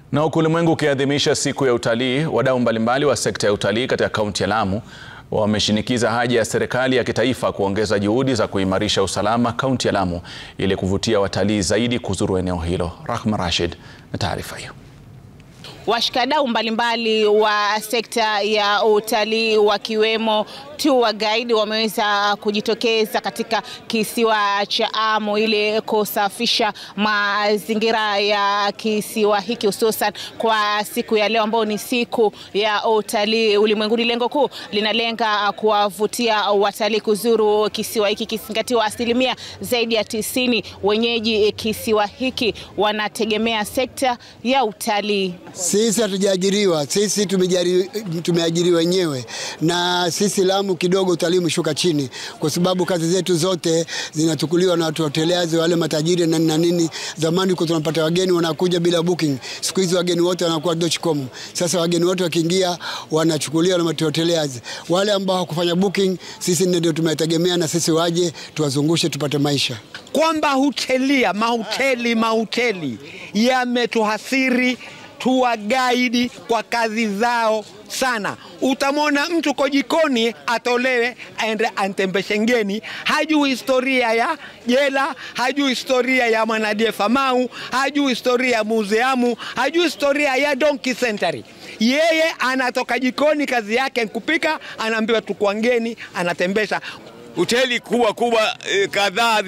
Na huku ulimwengu ukiadhimisha siku ya utalii, wadau mbalimbali wa sekta ya utalii katika kaunti ya Lamu wameshinikiza haja ya serikali ya kitaifa kuongeza juhudi za kuimarisha usalama kaunti ya Lamu ili kuvutia watalii zaidi kuzuru eneo hilo. Rahma Rashid na taarifa hiyo. Washikadau mbalimbali wa sekta ya utalii wakiwemo tour guide wameweza kujitokeza katika kisiwa cha Amu ili kusafisha mazingira ya kisiwa hiki hususan kwa siku ya leo ambayo ni siku ya utalii ulimwenguni. Lengo kuu linalenga kuwavutia watalii kuzuru kisiwa hiki kisingatiwa asilimia zaidi ya tisini wenyeji kisiwa hiki wanategemea sekta ya utalii. Sisi hatujaajiriwa, sisi tumeajiri wenyewe, na sisi Lamu kidogo utalii umeshuka chini, kwa sababu kazi zetu zote zinachukuliwa na watu hoteliazi, wale matajiri na na nini. Zamani kwa tunapata wageni wanakuja bila booking, siku hizi wageni wote wanakuwa dotcom. Sasa wageni wote wakiingia wanachukuliwa na hoteliazi, wale ambao hawakufanya booking, sisi ndio tumetegemea, na sisi waje tuwazungushe tupate maisha kwamba hotelia mahoteli mahoteli yametuathiri tour guide kwa kazi zao sana. Utamwona mtu ko jikoni atolewe aende antembeshe ngeni, hajui historia ya jela, hajui historia ya Mwanadie Famau, hajui historia ya museamu, hajui historia ya Donkey Century. Yeye anatoka jikoni, kazi yake kupika, anaambiwa tukua ngeni, anatembesha. Hoteli kubwa kubwa eh, kadhaa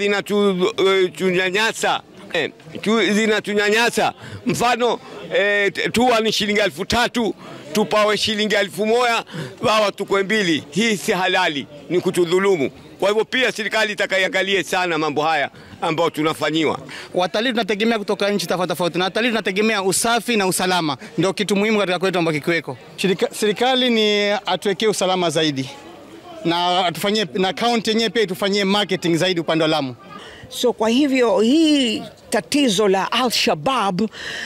zinatunyanyasa eh, zinatunyanyasa mfano eh, tua ni shilingi elfu tatu tupawe shilingi elfu moja wawa tukwe mbili. Hii si halali, ni kutudhulumu. Kwa hivyo pia serikali itakaiangalie sana mambo haya ambayo tunafanyiwa. Watalii tunategemea kutoka nchi tofauti tofauti, na watalii tunategemea usafi na usalama, ndio kitu muhimu katika kwetu ambacho kikiweko. Serikali ni atuwekee usalama zaidi na atufanyie na kaunti yenyewe pia itufanyie marketing zaidi upande wa Lamu. So kwa hivyo hii tatizo la Al-Shabab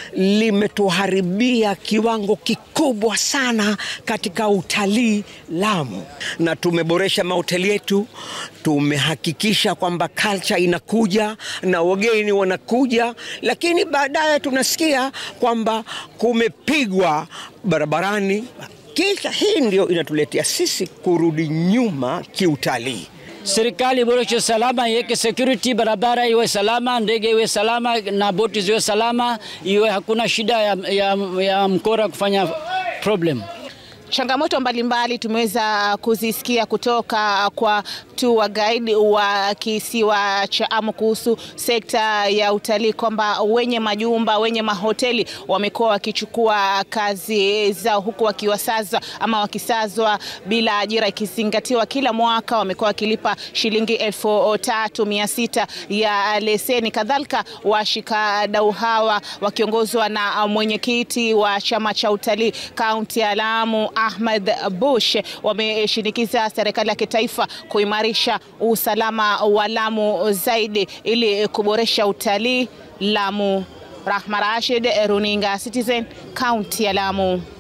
limetuharibia kiwango kikubwa sana katika utalii Lamu, na tumeboresha mahoteli yetu, tumehakikisha kwamba culture inakuja na wageni wanakuja, lakini baadaye tunasikia kwamba kumepigwa barabarani. Kisha hii ndio inatuletea sisi kurudi nyuma kiutalii. Serikali iboreshe usalama, iweke security, barabara iwe salama, ndege iwe salama na boti ziwe salama, iwe hakuna shida ya, ya, ya mkora kufanya problem. Changamoto mbalimbali tumeweza kuzisikia kutoka kwa tour guide wa kisiwa cha Amu kuhusu sekta ya utalii, kwamba wenye majumba, wenye mahoteli wamekuwa wakichukua kazi zao huku wakiwasazwa ama wakisazwa bila ajira, ikizingatiwa kila mwaka wamekuwa wakilipa shilingi elfu tatu mia sita ya leseni. Kadhalika washikadau hawa wakiongozwa na mwenyekiti wa chama cha utalii kaunti ya Lamu Ahmed Bush wameshinikiza serikali ya kitaifa kuimarisha usalama wa Lamu zaidi ili kuboresha utalii Lamu. Rahma Rashid, Runinga Citizen, kaunti ya Lamu.